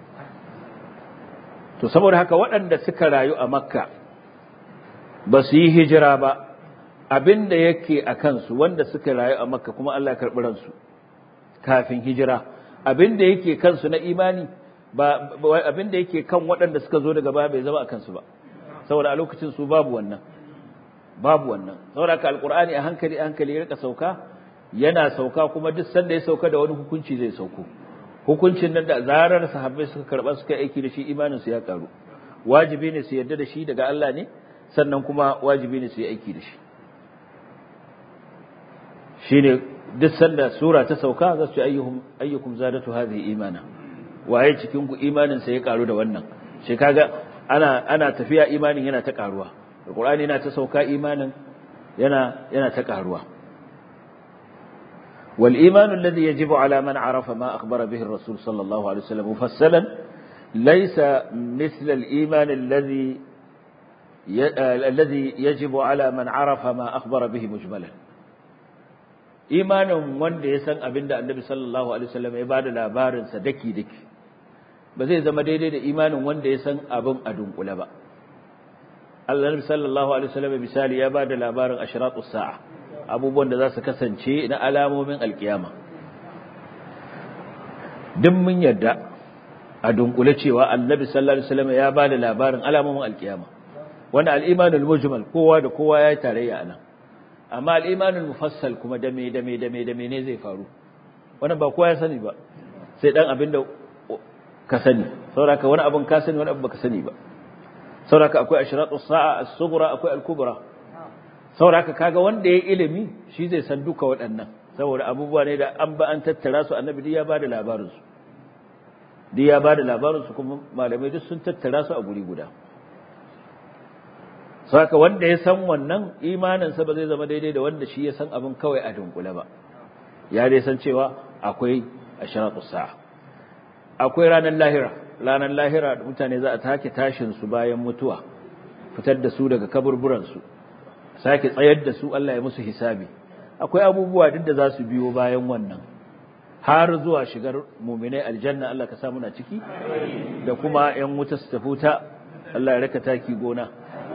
to saboda haka waɗanda suka rayu a makka ba su yi hijira ba abinda yake a kansu wanda suka rayu a makka kuma Allah ya karɓi ransu kafin hijira abin da yake kansu na imani ba abin da yake kan waɗanda suka zo daga baya bai zama a kansu ba saboda a lokacin su babu wannan babu wannan saboda ka alqur'ani a hankali a hankali ya rika sauka yana sauka kuma duk sanda ya sauka da wani hukunci zai sauko hukuncin nan da zarar sahabbai suka karba suka aiki da shi imanin su ya karu wajibi ne su yarda da shi daga Allah ne sannan kuma wajibi ne su yi aiki da shi shine duk sanda sura ta sauka za su ce ayyuhum ayyukum zadatu hadhihi imana waye cikin ku imanin sa ya karu da wannan shi kaga ana ana tafiya imanin yana ta karuwa alqur'ani yana ta sauka imanin yana yana ta karuwa wal imanu alladhi yajibu ala man arafa ma akhbara bihi ar-rasul sallallahu alaihi wasallam mufassalan laysa mithla al-iman alladhi الذي يجب على من عرف ما أخبر به مجملا imanin wanda ya san abin da annabi sallallahu alaihi wasallam ya bada labarinsa daki daki ba zai zama daidai da imanin wanda ya san abin a dunkule ba Allah sallallahu alaihi wasallam misali ya bada labarin ashratus sa'a abubuwan da za su kasance na alamomin alkiyama duk mun yarda a dunkule cewa annabi sallallahu alaihi wasallam ya bada labarin alamomin alkiyama wanda al-imanul mujmal kowa da kowa ya yi tarayya anan amma al'imanin mufassal kuma dame dame dame dame ne zai faru wannan ba kowa ya sani ba sai dan abin da ka sani sauraka wani abin ka sani wani abin baka sani ba sauraka akwai ashratu sa'a as-sughra akwai al-kubra sauraka kaga wanda ya ilimi shi zai san duka waɗannan saboda abubuwa ne da an ba an tattara su annabi ya bada labarin su duk ya bada labarin su kuma malamai duk sun tattara su a guri guda saka wanda ya san wannan imaninsa ba zai zama daidai da wanda shi ya san abin kawai a dunkule ba ya dai san cewa akwai asharatu sa'a akwai ranar lahira ranar lahira da mutane za a take tashin su bayan mutuwa fitar da su daga kaburburan su sake tsayar da su Allah ya musu hisabi akwai abubuwa duk da za su biyo bayan wannan har zuwa shigar mu'minai aljanna Allah ka sa muna ciki da kuma yan wuta su tafi ta Allah ya raka taki gona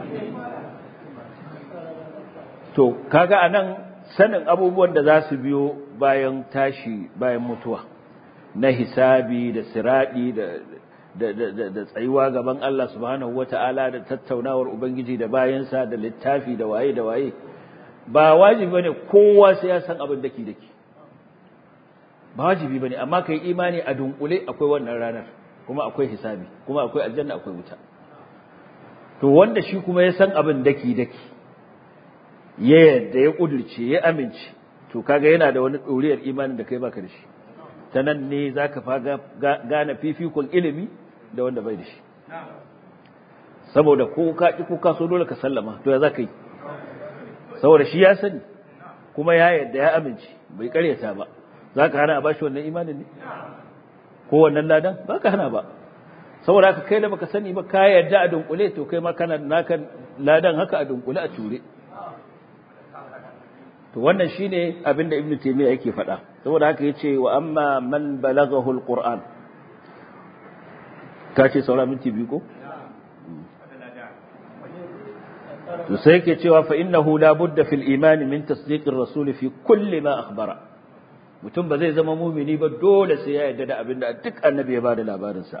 to kaga anan sanin abubuwan da za su biyo bayan tashi bayan mutuwa na hisabi da siradi da da da tsayuwa gaban Allah subhanahu wata'ala da tattaunawar ubangiji da bayansa da littafi da waye da waye ba wajibi bane kowa sai ya san abin daki daki ba wajibi bane amma kai imani a dunkule akwai wannan ranar kuma akwai hisabi kuma akwai aljanna akwai wuta to wanda shi kuma ya san abin daki daki ya yadda ya kudurce ya amince to kaga yana da wani doriyar imanin da kai baka da shi ta nan ne zaka faga gane fifikon ilimi da wanda bai da shi saboda ko ka ki ko ka so dole ka sallama to ya zaka yi saboda shi ya sani kuma ya yadda ya amince bai karyata ba zaka hana a bashi wannan imanin ne ko wannan ladan baka hana ba saboda haka kai da baka sani ba ka yadda a dunkule to kai ma kana naka ladan haka a dunkule a ture to wannan shine abinda ibnu taymiya yake faɗa saboda haka yace wa amma man balaghahu alquran kace saura minti biyu ko to sai yake cewa fa innahu la budda fil iman min tasdiqir rasul fi kulli ma akhbara mutum ba zai zama mumini ba dole sai ya yarda da abinda duk annabi ya bada labarin sa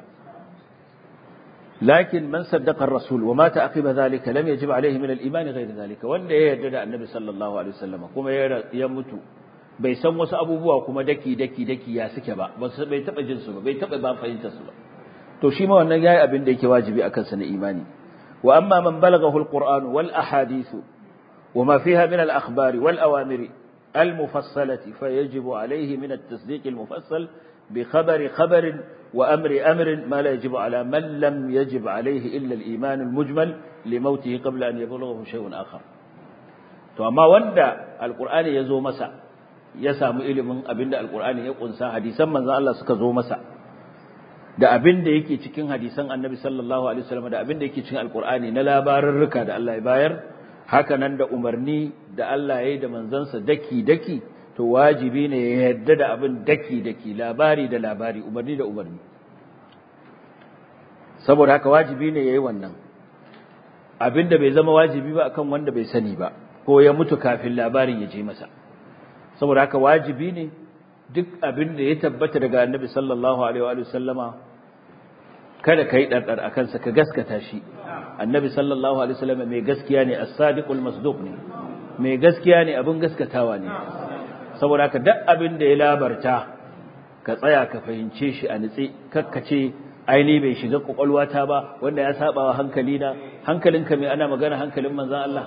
لكن من صدق الرسول ومات عقب ذلك لم يجب عليه من الإيمان غير ذلك wanda ya yarda da Annabi sallallahu alaihi wasallam kuma ya mutu bai san wasu abubuwa kuma daki daki daki ya suke ba bai taba jin su ba bai taba ba fahimtar su ba to shi ma wannan yayi abin da yake wajibi akan sa na imani wa amma man balaghahu alquran wal ahadith وما فيها من الأخبار والأوامر المفصلة فيجب عليه من التصديق المفصل بخبر خبر وأمر أمر ما لا يجب على من لم يجب عليه إلا الإيمان المجمل لموته قبل أن يبلغه شيء آخر to amma wanda alqur'ani ya zo masa ya samu ilimin abinda alqur'ani ya kunsa hadisan manzon Allah suka zo masa da abinda yake cikin hadisan annabi sallallahu alaihi wasallam da abinda yake cikin alqur'ani na labarurruka da Allah ya bayar haka nan da umarni da Allah ya yi da manzansa daki daki to wajibi ne ya yarda da abin daki daki labari da labari umarni da umarni saboda haka wajibi ne yayi wannan abinda bai zama wajibi ba akan wanda bai sani ba ko ya mutu kafin labarin ya je masa saboda haka wajibi ne duk abin da ya tabbata daga annabi sallallahu alaihi wa sallama kada kai dardar akan sa ka gaskata shi annabi sallallahu alaihi wasallam mai gaskiya ne as-sadiqul masduq ne mai gaskiya ne abin gaskatawa ne saboda haka duk abin da ya labarta ka tsaya ka fahimce shi a nitse kakkace aini bai shiga kwakwalwata ba wanda ya saba wa hankali na hankalinka mai ana magana hankalin manzon Allah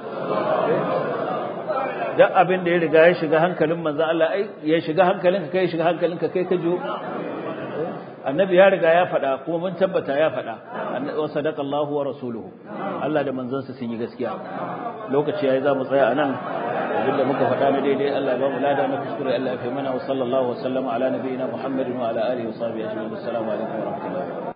duk abin da ya riga ya shiga hankalin manzon Allah ai ya shiga hankalinka kai shiga hankalinka kai ka jo annabi ya riga ya faɗa kuma mun tabbata ya faɗa wa sadaqallahu wa rasuluhu Allah da manzansa sun yi gaskiya lokaci yayi za mu tsaya anan abinda muka faɗa na daidai Allah ya ba mu lada na kuskure Allah ya fi mana wa sallallahu wa sallama ala nabiyina Muhammadin wa ala alihi wa sahbihi ajma'in assalamu alaikum wa rahmatullahi